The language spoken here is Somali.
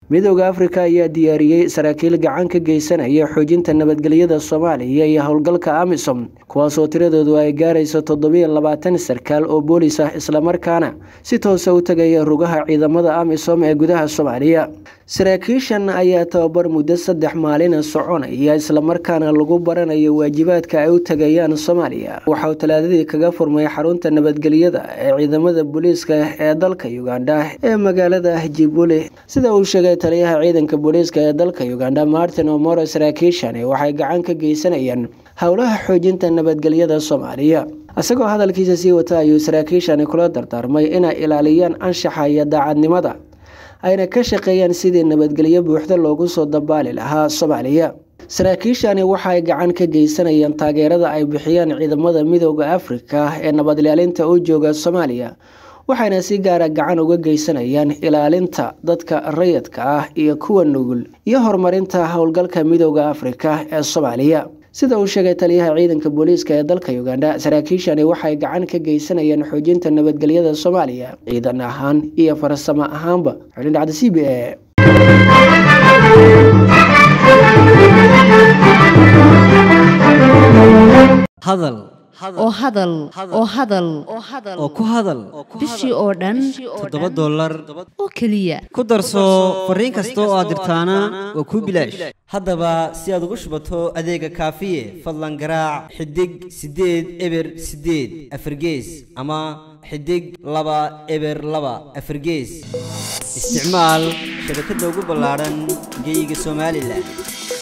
midooda afrika ayaa diyaariyey saraakiil gacan ka geysanaya xoojinta nabadgelyada soomaaliya iyo howlgalka amisom kuwaasoo tiradoodu ay gaarayso toddobiyo labaatan sarkaal oo boolis ah islamarkaana si toosa u tegaya rugaha ciidamada amisom ee gudaha soomaaliya saraakiishan ayaa tababar muddo saddex maalina soconaya islamarkaana lagu baranayo waajibaadka ay u tegayaan soomaaliya waxauu talaadadii kaga furmay xarunta nabadgelyada ee ciidamada booliiska ee dalka uganda ee magaalada jibuli sida uu sheegay taliyaha ciidanka booliiska ee dalka uganda martin omoro saraakiishani waxay gacan ka geysanayaan howlaha xoojinta nabadgelyada soomaaliya isagoo hadalkiisa sii wata ayuu saraakiishani kula dardaarmay inay ilaaliyaan anshaxa iyo daacadnimada ayna ka shaqeeyaan sidii nabadgelyo buuxda loogu soo dabaali lahaa soomaaliya saraakiishani waxaay gacan ka geysanayaan taageerada ay bixiyaan ciidamada midooda afrika ee nabadilaalinta u jooga soomaaliya waxayna si gaara gacan uga geysanayaan ilaalinta dadka rayidka ah iyo kuwa nugul iyo horumarinta howlgalka midooda afrika ee soomaaliya sida uu sheegay taliyaha ciidanka booliiska ee dalka uganda saraakiishani waxay gacan ka geysanayaan xoojinta nabadgelyada soomaaliya ciidan ahaan iyo farsamo ahaanba xulindhacda c b a hadal oo hadal oo hadal oo ku hadal bishii oo dhan toddoba dollar oo keliya ku darso fariin kasta oo aad dirtaana waa kuu bilaash haddaba si aad ugu shubato adeega kaafiye fadlan garaac xidig siddeed eber siddeed afargees ama xidig laba eber laba afargees isticmaal shabakadda ugu ballaadhan geeyiga somalilan